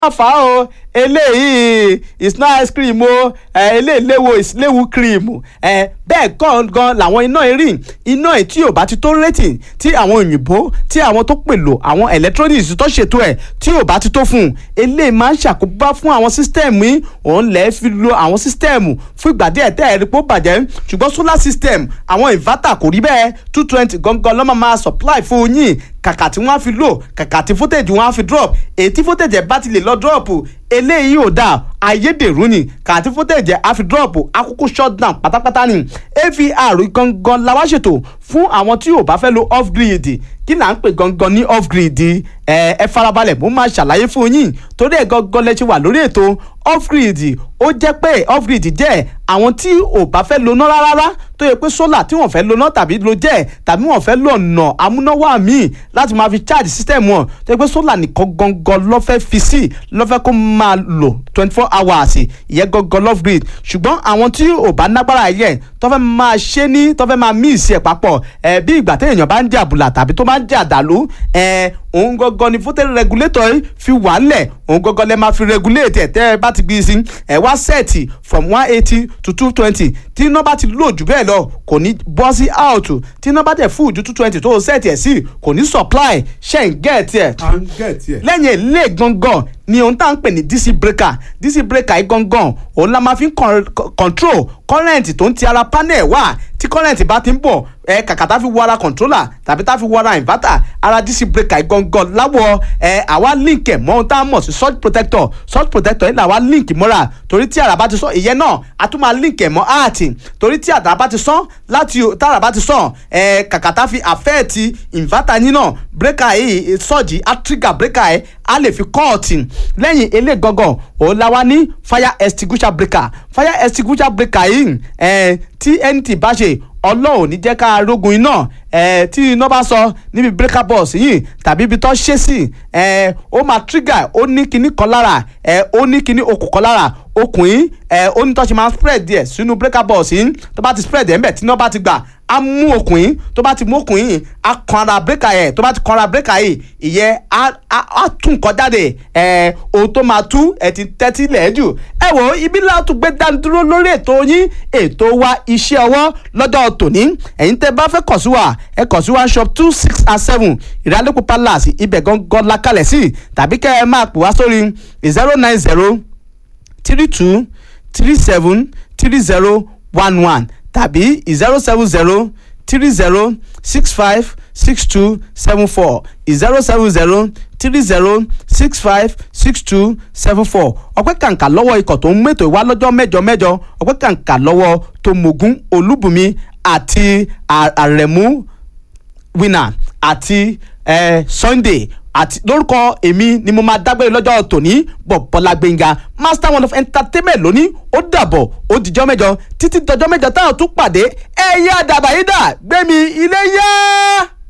fà á o eléyìí it's not ice cream o eléyìí léwo is léwu cream bẹ́ẹ̀ gangan làwọn iná irin iná ẹ̀ tí ò bá ti tó rating tí àwọn òyìnbó tí àwọn tó pèlò àwọn electronics tó ṣètò ẹ̀ tí ò bá ti tó fún un eléyìí máa ń ṣàkóbá fún àwọn sísítẹ́ẹ̀mù yìí òun lẹ́ẹ̀ fi lo àwọn sísítẹ́ẹ̀mù fún ìgbà díẹ̀ tẹ́ ẹ̀ rí pé ó bàjẹ́ ṣùgbọ́n solar system àwọn inverter kò rí bẹ́ẹ̀ two twenty gangan ló máa máa supply fún yín kàkà tí wọ́n á fi lò kàkà tí footage wọ́n á fi drop èyí tí footage ẹ̀ bá ti lè lọ drop eléyìí ò dáa ayédèrú ni kàtí footage ẹ̀ á fi drop akókó shut down pátápátá ni avr gangan la wá ṣètò fún àwọn tí ò bá fẹ́ lo off grid kí là ń pè gangan ní off grid ẹ ẹ farabalẹ̀ mo máa ṣàlàyé fún yín torí ẹ̀ gangan lẹ ṣe wà lórí ètò off grid ó jẹ́ pé off grid jẹ́ àwọn tí ò bá fẹ́ lo ná rárá tó yẹ pé solar tí wọ́n fẹ́ lo ná tàbí lo jẹ́ tàbí wọ́n fẹ́ lo ọ̀nà amúnáwá míì láti máa fi charge system wọn tó yẹ pé solar nìkan gangan ló fẹ́ fi sí ló fẹ́ kó máa lò twenty four hours ìyẹn gangan off grid ṣùgbọ́n àwọn tí ò bá nágbára yẹn tó fẹ́ máa ṣe ní tó fẹ́ máa mix ẹ̀ papọ̀ ẹ̀ bí ìgbà téèyàn bá ń jẹ àbùlà tàbí tó bá ń jẹ àdàlú ẹ̀ òun gangan ni voltage regulator yìí fi wà lẹ̀ òun gangan lẹ máa fi regulate ẹ̀ tẹ́ ẹ bá ti gbé sí ẹ̀ wá sẹ́ẹ̀tì from one eighty to two twenty tí iná bá ti lò jù bẹ́ẹ̀ lọ kò ní bọ́ sí out tí iná bá tẹ̀ fún ju two twenty tó o sẹ́ẹ̀tì ẹ̀ sí kò ní supply ṣe ń gẹ̀ẹ́tì ẹ̀ à ń gẹ̀ẹ́tì ẹ̀. lẹ́yìn ilé gangan ni ohun tá à ń pè ní dc breaker dc breaker yìí gangan òun la máa fi ń control current tó ń ti ara panel wá tí current bá ti ń bọ̀ ẹ kàkà tá fi wọ ara controller tàbí tá fi wọ ara inverter ara dc breaker yìí gangan láwọ ẹ àwa link ẹ mọ ohun tá a mọ̀ sí surge protector surge protector yìí làwa link mọ́ra torí tí àrà bá ti sọ ìyẹn náà a tún máa link ẹ mọ́ áàtì torí tí àrà bá ti sọ láti tàrà bá ti sọ ẹ kàkà tá fi affect inverter yín náà breaker yìí surge á trigger breaker yìí a lè fi kọ́ọ̀tì lẹ́yìn ilé gangan òun la wá ní fire extinguisher breaker fire extinguisher breaker yìí eh, tí nt bá ṣe ọlọ́run ní jẹ́ ká rógun iná eh, tí iná bá sọ níbi breaker box yìí tàbí ibi tó ṣe sí eh, ó máa trigger ó ní kinní kan lára eh, ó ní kinní okùn kan lára okùn yìí eh, ó ní tó ṣe máa spread díẹ̀ sínú breaker box yìí tó bá ti spread ẹ̀ ń bẹ̀ tí iná bá ti gbà á mú okùn yìí tó bá ti mú okùn yìí á kan ara breaker yẹn tó bá ti kan ara breaker yìí ìyẹn á á tún nǹkan jáde ẹ ohun tó máa tú ẹ ti tẹ́tí lẹ̀ jù ẹ wò ó ibi láti gbé dání dúró lórí ètò yín ètò wa iṣẹ́ ọwọ́ lọ́jọ́ tòní ẹ̀yin tẹ́ bá fẹ́ kàn sí wa ẹ kàn sí wa shop two six and seven ìrálẹ́kùn palace ibẹ̀ gangan la kalẹ̀ sí tàbí kẹ́ ẹ máa pè wá sórí zero nine zero three two three seven three zero one one tàbí zero seven zero three zero six five six two seven four zero seven zero three zero six five six two seven four ọpẹ́ kàǹkà lọ́wọ́ ikọ̀ tó ń mẹ́tò ìwá lọ́jọ́ mẹ́jọ mẹ́jọ ọpẹ́ kàǹkà lọ́wọ́ tòmògún olúbùnmi àti àrẹ̀mú winner àti eh, sunday àti lórúkọ èmi ni mo máa dágbére lọ́jọ́ tòní bọ̀bọ́lá gbẹ̀ngà master one of entertainment lónìí ó dàbọ̀ ó dìjọ́ mẹ́jọ títí dọjọ́ mẹ́jọ táwọn tún pàdé ẹ̀yà àdàbàyídà gbẹ̀mí ilé yá.